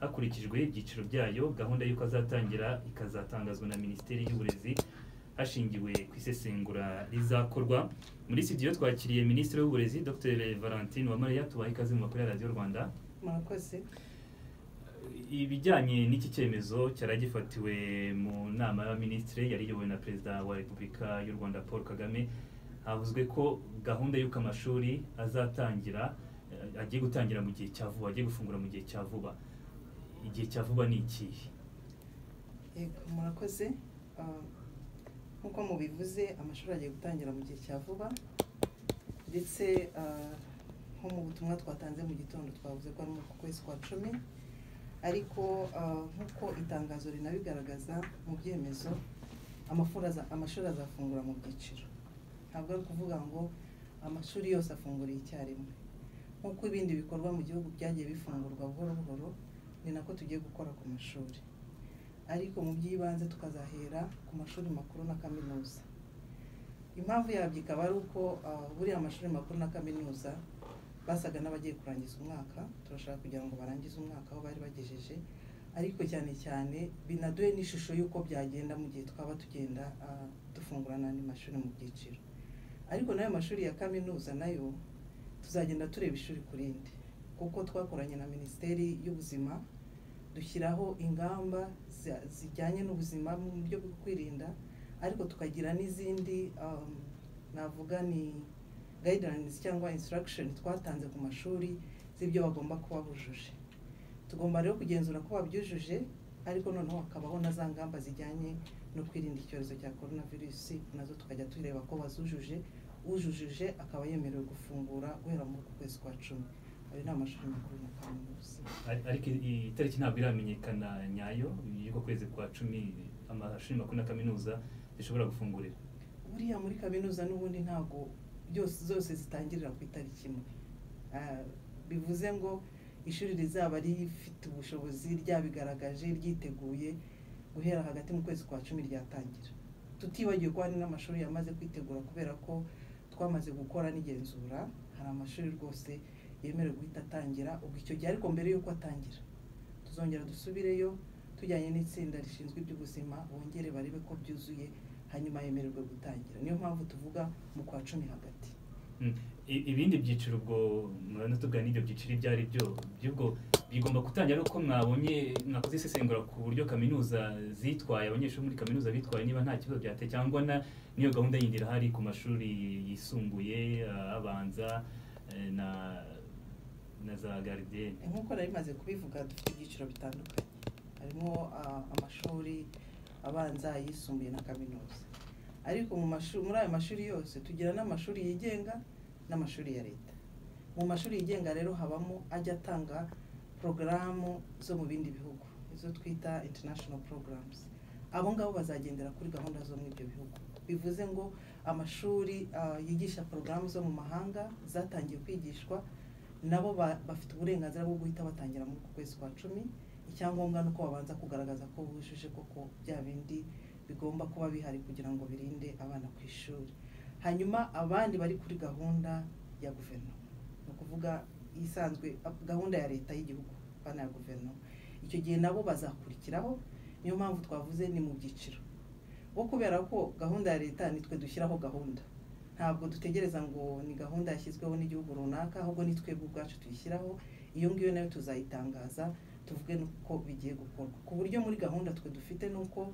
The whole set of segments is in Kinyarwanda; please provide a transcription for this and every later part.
hakurikijwe ibyiciro byayo gahunda y'uko azatangira ikazatangazwa na minisiteri y'uburezi hashingiwe ku isesengura rizakorwa muri studio twakiriye minisitiri w'uburezi dr valentine uwamariya tubaha ikaze mu makuru ya radiyo rwanda murakoze ibijyanye n'iki cyemezo cyaragifatiwe mu nama y'abaminisitiri yari iyobowe na perezida wa repubulika y'u rwanda paul kagame havuzwe ko gahunda y'uko amashuri azatangira eh, agiye gutangira mu gihe cya vuba agiye gufungura mu gihe cya vuba igihe cya vuba ni ikihe yego murakoze Ah, nk'uko mubivuze amashuri agiye gutangira mu gihe cya vuba ndetse ah, nko mu butumwa twatanze mu gitondo twavuze ko ari mu kwezi kwa cumi ariko ah, nk'uko itangazo rinabigaragaza mu byemezo amafura aza- amashuri azafungura mu byiciro ntabwo ari ukuvuga ngo amashuri yose afunguriye icyarimwe nk'uko ibindi bikorwa mu gihugu byagiye bifungurwa buhoro buhoro ni nako tugiye gukora ku mashuri ariko mu by'ibanze tukazahera ku mashuri makuru na kaminuza impamvu yabyo ikaba ari uko ah, buriya amashuri makuru na kaminuza basaga n'abagiye kurangiza umwaka turashaka kugira ngo barangize umwaka aho bari bagejeje ariko cyane cyane binaduhe n'ishusho y'uko byagenda mu gihe twaba tugenda ah, dufungura n'andi mashuri mu byiciro ariko n'ayo mashuri ya kaminuza nayo tuzagenda tureba ishuri ku rindi kuko twakoranye na minisiteri y'ubuzima dushyiraho ingamba zi- zijyanye n'ubuzima mu buryo bwo kwirinda ariko tukagira n'izindi um, navuga ni guidelines cyangwa instruction twatanze ku mashuri z'ibyo bagomba kuba bujuje tugomba rero kugenzura ko babyujuje ariko noneho hakabaho na za ngamba zijyanye no kwirinda icyorezo cya korona virusi nazo tukajya tureba ko bazujuje ujujije akaba yemerewe gufungura guhera muri uku kwezi kwa cumi ayo ni amashuri makuru na kaminuza Ar- ariko i- itariki ntabwo iramenyekana nyayo y'uko kwezi kwa cumi amashuri makuru na kaminuza zishobora gufungurira buriya muri kaminuza n'ubundi ntabwo byose zose zitangirira ku itariki imwe Ah, bivuze ngo ishuri rizaba rifite ubushobozi ryabigaragaje ryiteguye guhera hagati mu kwezi kwa cumi ryatangira tutibagiwe ko hari n'amashuri yamaze kwitegura kubera ko twamaze gukora n'igenzura hari amashuri rwose yemerewe guhita atangira ubwo icyo gihe ariko mbere y'uko atangira tuzongera dusubireyo tujyanye n'itsinda rishinzwe iby'ubuzima bongere barebe ko byuzuye hanyuma yemererwe gutangira niyo mpamvu tuvuga mu kwa cumi hagati Mm. I- ibindi byiciro ubwo murabona tuvuga n'ibyo byiciro ibyo ari byo by'ubwo bigomba gutangira ari uko mwabonye mwakoze isesengura ku buryo kaminuza zitwaye abanyeshuri muri kaminuza bitwaye niba nta kibazo byate cyangwa na n'iyo gahunda yindi irahari ku mashuri yisumbuye ah, abanza eh, na na za garidiyeni nk'uko nari maze kubivuga dufite ibyiciro bitandukanye harimo ah, amashuri abanza ayisumbuye na kaminuza ariko mu mashuri muri ayo mashuri yose tugira n'amashuri yigenga n'amashuri ya leta mu mashuri yigenga rero habamo ajya atanga porogaramu zo mu bindi bihugu izo twita international programs abo ngabo bazagendera kuri gahunda zo muri ibyo bihugu bivuze ngo amashuri ah, yigisha porogaramu zo mu mahanga zatangiye kwigishwa nabo ba- bafite uburenganzira bwo guhita batangira muri uku kwezi kwa cumi icyangombwa ni uko babanza kugaragaza ko bujuje koko bya bindi bigomba kuba bihari kugira ngo birinde abana ku ishuri hanyuma abandi bari kuri gahunda ya guverinoma ni ukuvuga isanzwe ap- gahunda ya leta y'igihugu abana ya guverinoma icyo gihe nabo bazakurikiraho niyo mpamvu twavuze ni mu byiciro bo kubera ko gahunda ya leta nitwe dushyiraho gahunda ntabwo dutegereza ngo ni gahunda yashyizweho n'igihugu runaka ahubwo ni twebwe ubwacu tuyishyiraho iyo ngiyo nayo tuzayitangaza tuvuge nuko bigiye gukorwa ku buryo muri gahunda twe dufite ni uko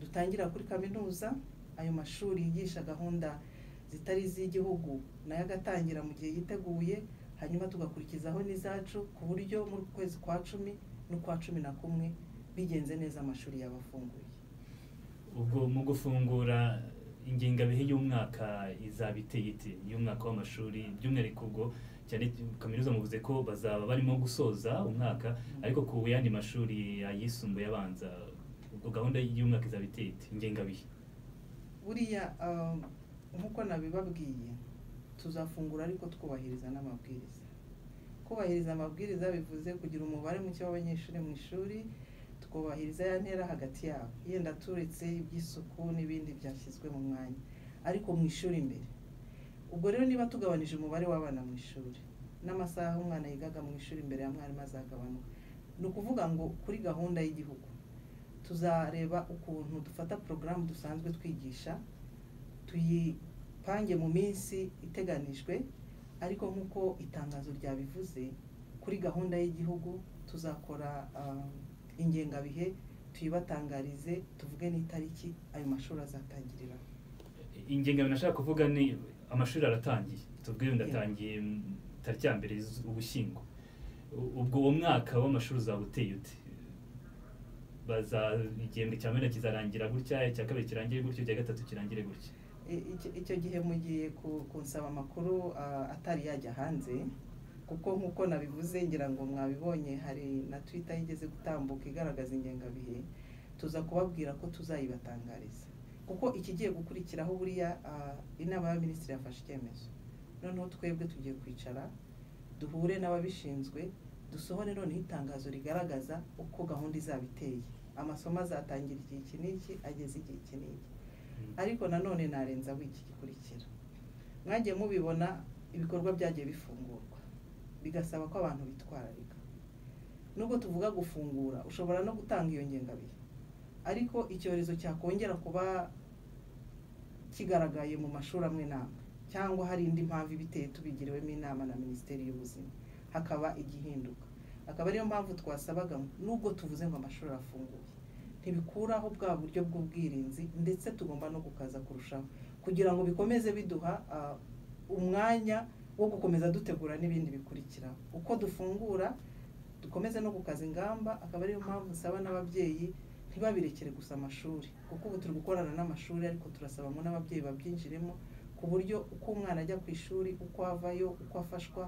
dutangira kuri kaminuza ayo mashuri yigisha gahunda zitari iz'igihugu nayo agatangira mu gihe yiteguye hanyuma tugakurikizaho n'izacu ku buryo muri kwezi kwa cumi n'ukwa cumi na kumwe bigenze neza amashuri yaba afunguye ubwo mu gufungura ingengabihe y'umwaka izaba iteye ite y'umwaka w'amashuri by'umwihariko ubwo cyane kaminuza muvuze ko bazaba barimo gusoza umwaka ariko ku yandi mashuri ayisumbuye abanza ubwo gahunda y'umwaka izaba iteye ite ingengabihe buriya ah, nk'uko nabibabwiye tuzafungura ariko twubahiriza n'amabwiriza kubahiriza amabwiriza bivuze kugira umubare muke w'abanyeshuri mu ishuri twubahiriza ya ntera hagati yabo yenda turetse iby'isuku n'ibindi byashyizwe mu mwanya ariko mu ishuri imbere ubwo rero niba tugabanije umubare w'abana mu ishuri n'amasaha umwana yigaga mu ishuri imbere ya mwarimu azagabanuka ni ukuvuga ngo kuri gahunda y'igihugu tuzareba ukuntu dufata porogaramu dusanzwe twigisha tuyipange mu minsi iteganijwe ariko nk'uko itangazo ryabivuze kuri gahunda y'igihugu tuzakora ingengabihe tuyibatangarize tuvuge n'itariki ayo mashuri azatangirira ingengabihe nashaka kuvuga ni amashuri aratangiye tubwire ndatangiye tariki ya mbere ubushyingo ubwo uwo mwaka w'amashuri uzaba uteye ute igihembwe cya mbere kizarangira gutya icya kabiri kirangire gutya icya gatatu kirangire gutya icyo gihe mugiye kunsaba amakuru atari yajya hanze kuko nk'uko nabivuze ngira ngo mwabibonye hari na twita yigeze gutambuka igaragaza ingengabihe tuza kubabwira ko tuzayibatangariza kuko ikigiye gukurikiraho buriya inama y'abaminisitiri yafashe icyemezo noneho twebwe tugiye kwicara duhure n'ababishinzwe dusohore noneho itangazo rigaragaza uko gahunda izaba iteye amasomo azatangira igihe iki n'iki ageze igihe iki n'iki ariko nanone narenzaho iki gikurikira mwagiye mubibona ibikorwa byagiye bifungurwa bigasaba ko abantu bitwararika nubwo tuvuga gufungura ushobora no gutanga iyo ngengabihe ariko icyorezo cyakongera kuba kigaragaye mu mashuri amwe n'amwe cyangwa hari indi mpamvu ibiteye tubigiriwemo inama na minisiteri y'ubuzima hakaba igihinduka akaba ariyo mpamvu twasabaga nubwo tuvuze ngo amashuri arafunguye ntibikuraho bwa buryo bw'ubwirinzi ndetse tugomba no gukaza kurushaho kugira ngo bikomeze biduha umwanya wo gukomeza dutegura n'ibindi bikurikira uko dufungura dukomeze no gukaza ingamba akaba ariyo mpamvu nsaba n'ababyeyi ntibabirekere gusa amashuri kuko ubu turi gukorana n'amashuri ariko turasabamo n'ababyeyi babyinjiremo ku buryo uko umwana ajya ku ishuri uko avayo uko afashwa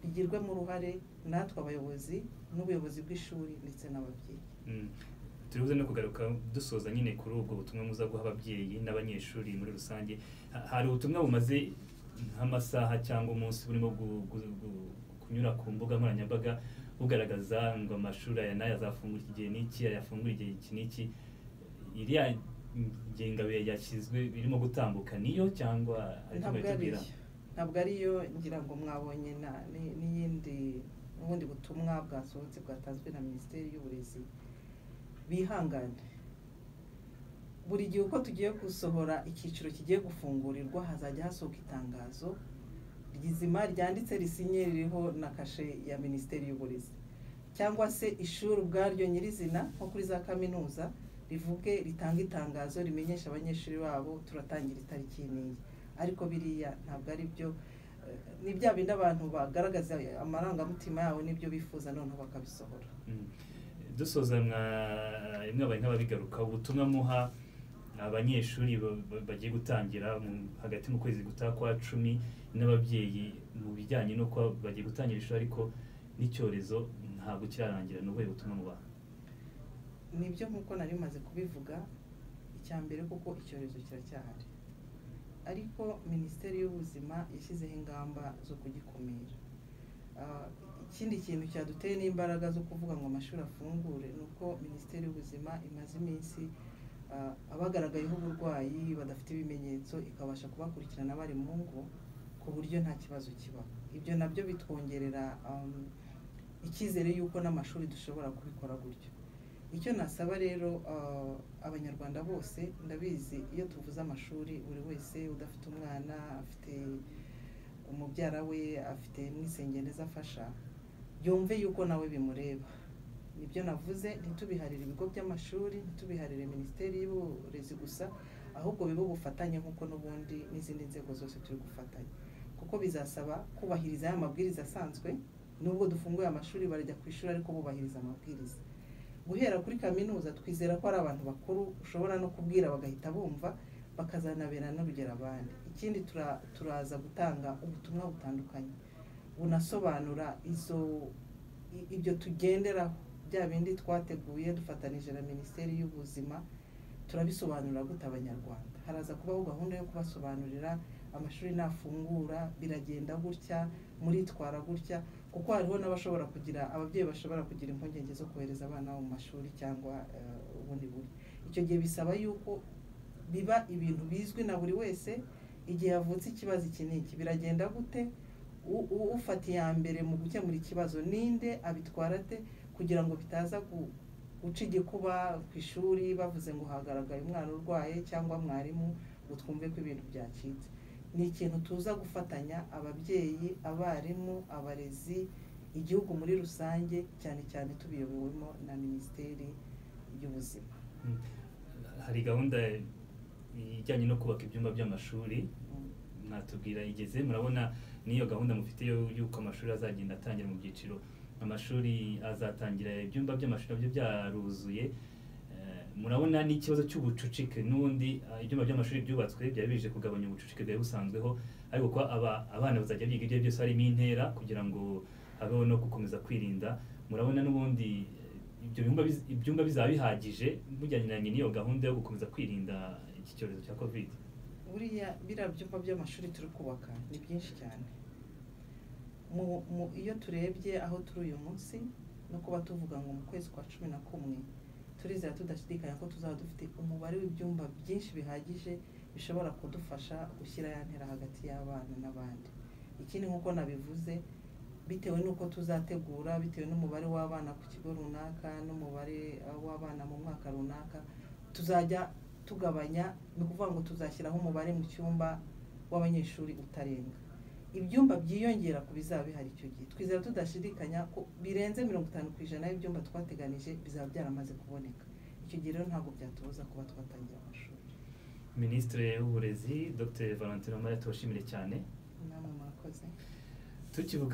bigirwemo uruhare natwe abayobozi n'ubuyobozi bw'ishuri ndetse n'ababyeyi turibuze no kugaruka dusoza nyine kuri ubwo butumwa muza guha ababyeyi n'abanyeshuri muri rusange hari ubutumwa bumaze nk'amasaha cyangwa umunsi burimo kunyura ku mbuga nkoranyambaga bugaragaza ngo amashuri aya n'aya azafungura igihe n'iki ayafungura igihe iki n'iki iriya ngengabihe yashyizwe birimo gutambuka niyo cyangwa ntabwo ariyo ntabwo ariyo ngira ngo mwabonye n'iyindi n'ubundi butumwa bwasohotse bwatanzwe na minisiteri y'uburezi bihangane buri gihe uko tugiye gusohora icyiciro kigiye gufungurirwa hazajya hasohoka itangazo rizima ryanditse risinye ririho na kashe ya minisiteri y'uburezi cyangwa se ishuri ubwaryo nyirizina nko kuri za kaminuza rivuge ritanga itangazo rimenyesha abanyeshuri babo turatangira itariki n'iyi ariko biriya ntabwo ari byo ni bya bindi abantu bagaragaza amarangamutima yabo n'ibyo bifuza noneho bakabisohora dusoza mwabaye nk'ababigaruka ubutumwa muha abanyeshuri bagiye gutangira hagati mu kwezi gutaha kwa cumi n'ababyeyi mu bijyanye n'uko bagiye gutangira ishuri ariko n'icyorezo ntabwo kirarangira ni ubuhe butumwa mubaha nibyo nk'uko nari maze kubivuga icya mbere kuko icyorezo kiracyahari ariko minisiteri y'ubuzima yashyizeho ingamba zo kugikumira ikindi kintu cyaduteye n'imbaraga zo kuvuga ngo amashuri afungure ni uko minisiteri y'ubuzima imaze iminsi abagaragayeho uburwayi badafite ibimenyetso ikabasha kubakurikirana bari mu ngo ku buryo nta kibazo kiba ibyo nabyo bitwongerera icyizere y'uko n'amashuri dushobora kubikora gutyo icyo nasaba rero abanyarwanda bose ndabizi iyo tuvuze amashuri buri wese udafite umwana afite umubyara we afite n'isengeneza afasha yumve yuko nawe bimureba nibyo navuze ntitubiharire ibigo by'amashuri ntitubiharire minisiteri y'uburezi gusa ahubwo bibe ubufatanye nk'uko n'ubundi n'izindi nzego zose turi gufatanya kuko bizasaba kubahiriza ya mabwiriza asanzwe nubwo dufunguye amashuri barajya ku ishuri ariko bubahiriza amabwiriza guhera kuri kaminuza twizera ko ari abantu bakuru ushobora no kubwira bagahita bumva bakazanabera n'urugero abandi ikindi turaza gutanga ubutumwa butandukanye bunasobanura izo ibyo tugenderaho bya bindi twateguye dufatanije na minisiteri y'ubuzima turabisobanurira gute abanyarwanda haraza kubaho gahunda yo kubasobanurira amashuri nafungura biragenda gutya muritwara gutya kuko hariho n'abashobora kugira ababyeyi bashobora kugira impungenge zo kohereza abana mu mashuri cyangwa ubundi buryo icyo gihe bisaba yuko biba ibintu bizwi na buri wese igihe havutse ikibazo iki n'iki biragenda gute ufata iya mbere mu gukemura ikibazo ninde abitwara ate kugira ngo bitaza gu- guca igikuba ku ishuri bavuze ngo hagaragaye umwana urwaye cyangwa mwarimu ngo twumve ko ibintu byacitse ni ikintu tuza gufatanya ababyeyi abarimu abarezi igihugu muri rusange cyane cyane tubiyobowemo na minisiteri y'ubuzima Mm. hari gahunda ijyanye no kubaka ibyumba by'amashuri Mm. mwatubwira igeze murabona n'iyo gahunda mufite yo y'uko amashuri azagenda atangira mu byiciro amashuri azatangira ibyumba by'amashuri nabyo byaruzuye Eh, murabona n'ikibazo cy'ubucucike n'ubundi ah, ibyumba by'amashuri byubatswe byari bije kugabanya ubucucike bwari busanzweho ariko kuba aba- abana bazajya biga ibyo byose harimo intera kugira ngo habeho no gukomeza kwirinda murabona n'ubundi eh, ibyo byumba biz- ibyumba bizaba bihagije mujyaniranye n'iyo gahunda yo gukomeza kwirinda iki cyorezo cya covid buriya biriya byumba by'amashuri turi kubaka ni byinshi cyane mu, mu, iyo turebye aho turi uyu munsi no kuba tuvuga ngo mu kwezi kwa cumi na kumwe turizera tudashidikanya ko tuzaba dufite umubare w'ibyumba byinshi bihagije bishobora kudufasha gushyira ya ntera hagati y'abana n'abandi ikindi nk'uko nabivuze bitewe n'uko tuzategura bitewe n'umubare w'abana ku kigo runaka n'umubare uh, w'abana mu mwaka runaka tuzajya tugabanya ni ukuvuga ngo tuzashyiraho umubare mu cyumba w'abanyeshuri utarenga ibyumba byiyongera ku bizaba bihari icyo gihe twizera tudashidikanya ko birenze mirongo itanu ku ijana y'ibyumba twateganije bizaba byaramaze kuboneka icyo gihe rero ntabwo byatubuza kuba twatangira amashuri minisitiri w'uburezi dr valentine Uwamariya tuwashimire cyane namwe murakoze tukivuga